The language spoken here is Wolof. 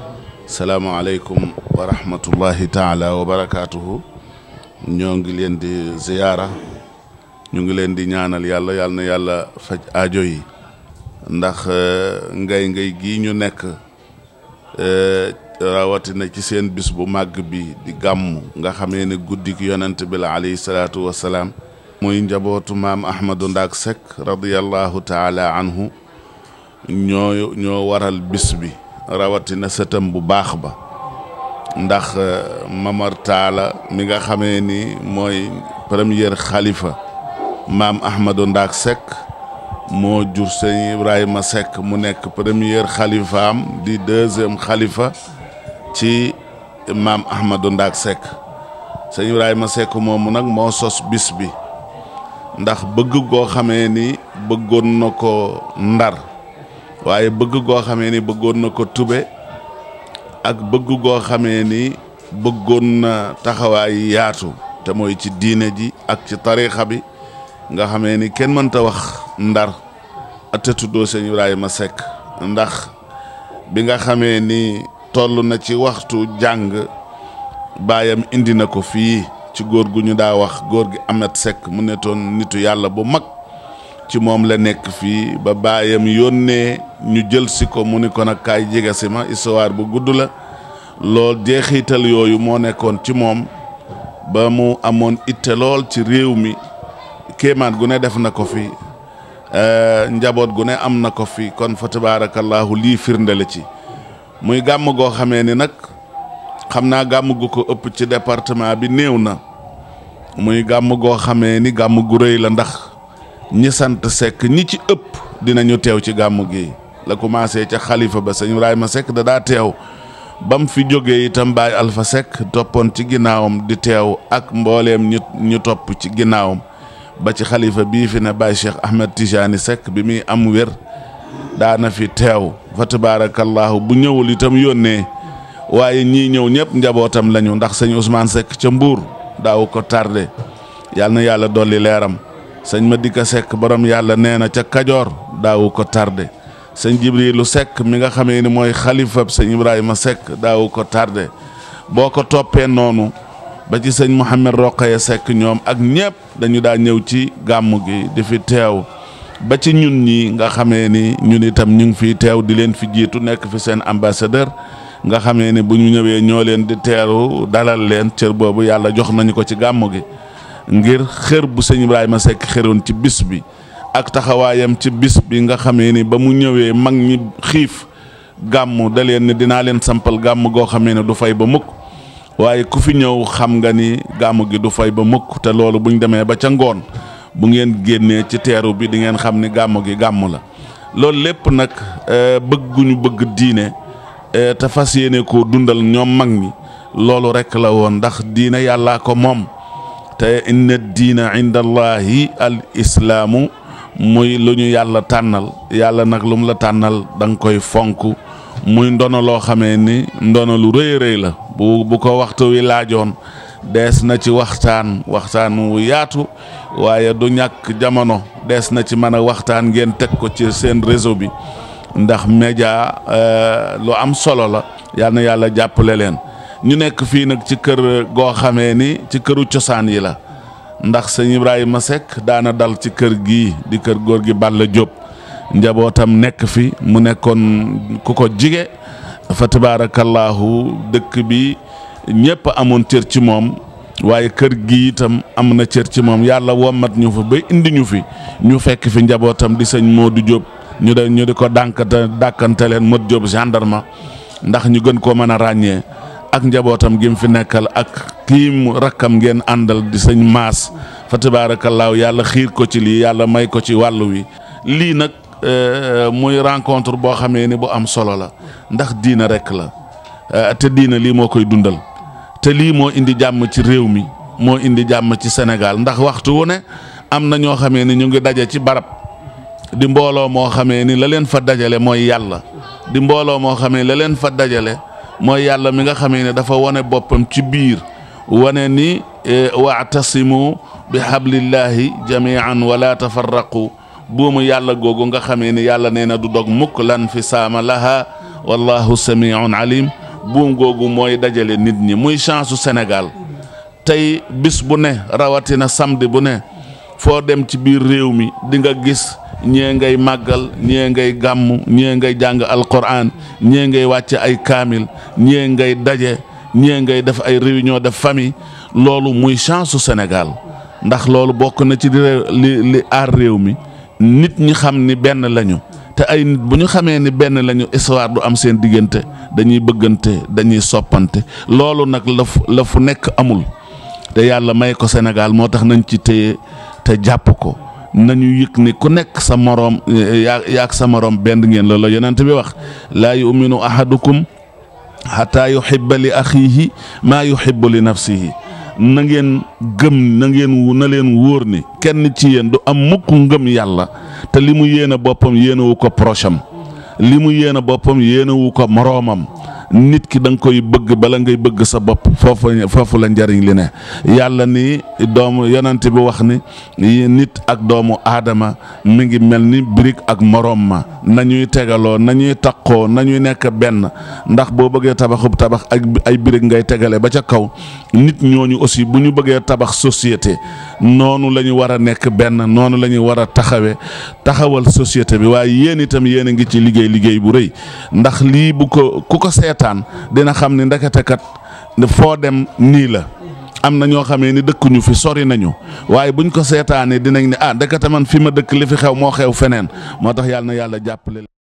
salaamaaleykum wa rahmatullahi taala wa barakaatuhu ñoo ngi leen di ziyaara ñu ngi leen di ñaanal yàlla yàlla na yàlla faj aajo yi ndax ngay ngay gii ñu nekk rawatina ci seen bis bu màgg bi di gàmm nga xamee ne guddik yonent bi la alayhi salaatu wassalaam muy njabootu maam Ahmadou Ndaak Seck radiyallahu taala anhu ñoo ñoo waral bis bi rawatina sëtam bu baax ba ndax Mamar Taala mi nga xamee ni mooy premier xalifa maam Ahmadou Ndaak Seck moo jur sëñ Ibrahima Seck mu nekk premier xalifaam di deuxième xalifa ci maam Ahmadou Ndaak Seck sëñ Ibrahima Seck moomu nag moo sos bis bi ndax bëgg goo xamee ni bëggoon na ko ndar waaye bëgg goo xamee ni bëggoon na ko tube ak bëgg goo xamee ni bëggoon na taxawaay yaatu te mooy ci diine ji ak ci tariixa bi nga xamee ni kenn mënta wax ndar te tuddoo sëñ Ibrahima Seck ndax bi nga xamee ni toll na ci waxtu jàng baayam indi na ko fii ci góor gu ñu daa wax góor gi Amet Seck mu netoon nitu yàlla bu mag ci moom la nekk fii ba baayam yónnee ñu jël si ko mu ni ko nag kaay jege si ma histoire bu gudd la lool jeexital yooyu moo nekkoon ci moom ba mu amoon itte lool ci réew mi kéemaan gu ne def na ko fi njaboot gu ne am na ko fi kon fa tabaarakallaahu lii firnde la ci muy gàmm goo xamee ni nag xam naa gàmm gu ko ëpp ci département bi néew na muy gàmm goo xamee ni gàmm gu rëy la ndax ñi sant Seck ñi ci ëpp dinañu teew ci gàmm gi la commencé ca xalifa ba sëñ Ibrahima Seck da daa teew ba mu fi jógee itam Baay Alpha Seck toppoon ci ginnaawam di teew ak mbooleem ñu ñu topp ci ginnaawam ba ci xalifa bii fi ne Baay Cheikh Ahmed Tijani Seck bi muy am wér daana fi teew fa tabaarakallaahu bu ñëwul itam yónnee waaye ñii ñëw ñëpp njabootam lañu ndax sëñ Ousmane Seck ca Mbuur daaw ko tardé yàlla na yàlla dolli leeram sëñ Madika Seck borom yàlla nee na ca Kajoor daawu ko tardé sëñ Jibrilu Seck mi nga xamee ni mooy xalifab sëñ Ibrahima Seck daawu ko tardé boo ko toppee noonu ba ci sëñ Mouhamed Roqaya Seck ñoom ak ñëpp dañu daa ñëw ci gàmm gi di fi teew ba ci ñun ñi nga xamee ni ñun itam ñu ngi fiy teew di leen fi jiitu nekk fi seen ambassadeur nga xamee ni bu ñu ñëwee ñoo leen di teeru dalal leen cër boobu yàlla jox nañu ko ci gàmm gi ngir xër bu sëñ Ibrahima Seck xëroon ci bis bi ak taxawaayam ci bis bi nga xamee ni ba mu ñëwee mag ñi xiif gàmm da leen ni dinaa leen sampal gàmm goo xamee ne du fay ba mukk waaye ku fi ñëw xam nga ni gàmm gi du fay ba mukk te loolu buñ demee ba ca ngoon bu ngeen génnee ci teeru bi di ngeen xam ni gàmm gi gàmm la loolu lépp nag bëgguñu bëgg diine te fas yéene koo dundal ñoom mag ñi loolu rekk la woon ndax diine yàllaa ko moom te inna diina inda allahi al islaamu muy lu ñu yàlla tànnal yàlla nag lu mu la tànnal da nga koy fonk muy ndono loo xamee ni ndono lu rëy rëy la bu bu ko waxtu wi laajoon dees na ci waxtaan waxtaan wu yaatu waaye du ñàkk jamono dees na ci mën a waxtaan ngeen teg ko ci seen réseau bi ndax média lu am solo la yal na yàlla jàppale leen ñu nekk fii nag ci kër goo xamee ni ci këru cosaan yi la ndax sëñ Ibrahima Seck daana dal ci kër gii di kër góor gi Balla Diop njabootam nekk fi mu nekkoon ku ko jige fa tabaarakallaahu dëkk bi ñëpp amoon cër ci moom waaye kër gi itam am na cër ci moom yàlla wommat ñu fa ba indi ñu fi ñu fekk fi njabootam di sëñ Modou Diop ñu de ñu di ko dànkante dàkkante leen Modou Diop gendarme ndax ñu gën koo mën a ràññee ak njabootam gi mu fi nekkal ak kii mu rakkam ngeen àndal di sëñ maas fa tabaarakallaahu yàlla xiir ko ci lii yàlla may ko ci wàllu wi lii nag muy rencontre boo xamee ni bu am solo la ndax diina rekk la te diina lii moo koy dundal te lii moo indi jàmm ci réew mi moo indi jàmm ci Sénégal ndax waxtu wu ne am na ñoo xamee ni ñu ngi daje ci barab di mbooloo moo xamee ni la leen fa dajale mooy yàlla di mbooloo moo xamee la leen fa dajale mooy yàlla mi nga xamee ne dafa wane boppam ci biir wane ni waatasimu bi hablillahi jamian wala tafarraqu buumu yàlla googu nga xamee ni yàlla nee na du dog mukk lan fi saama laha wallahu samiun alim buum googu mooy dajale nit ñi muy chance su Sénégal tey bis bu ne rawatina samedi bu ne foo dem ci biir réew mi di nga gis ñee ngay màggal ñee ngay gàmm ñee ngay jàng alquran ñee ngay wàcce ay kaamil ñee ngay daje ñee ngay def ay réunion de famille loolu muy chance su Sénégal ndax loolu bokk na ci li li aar réew mi nit ñi xam ni benn lañu te ay nit bu ñu xamee ni benn lañu histoire du am seen diggante dañuy bëggante dañuy soppante loolu nag la fu la fu nekk amul te yàlla may ko Sénégal moo tax nañ ci téye te jàpp ko nañu yëg ni ku nekk sa moroom yaa yaag sa moroom benn ngeen loolu la yonent bi wax laa yuminu ahadukum xataa yuhibba li axiihi maa yuhibbu li nafsihi na ngeen gëm na ngeen na leen wóor ni kenn ci yéen du am mukk ngëm yàlla te li mu yéene boppam yéenewu ko procham li mu yéene boppam yéenewu ko moroomam nit ki da nga koy bëgg bala ngay bëgg sa bopp foofu foofu la njariñ li ne yàlla ni doomu yonent bi wax ni nit ak doomu aadama mi ngi mel ni birig ak moroom ma nañuy tegaloo nañuy taqoo nañuy nekk benn ndax boo bëggee tabaxub tabax ak ay birig ngay tegale ba ca kaw nit ñooñu aussi bu ñu bëggee tabax société noonu la ñu war a nekk benn noonu la ñu war a taxawee taxawal société bi waaye yéen itam yéen a ngi ci liggéey liggéey bu rëy ndax lii bu ko ku ko seet dina xam ni ndekete kat foo dem nii la am na ñoo xamee ni dëkkuñu fi sori nañu waaye buñ ko seetaanee dinañ ne ah ndekete man fi ma dëkk li fi xew moo xew feneen moo tax yàlla na yàlla jàppale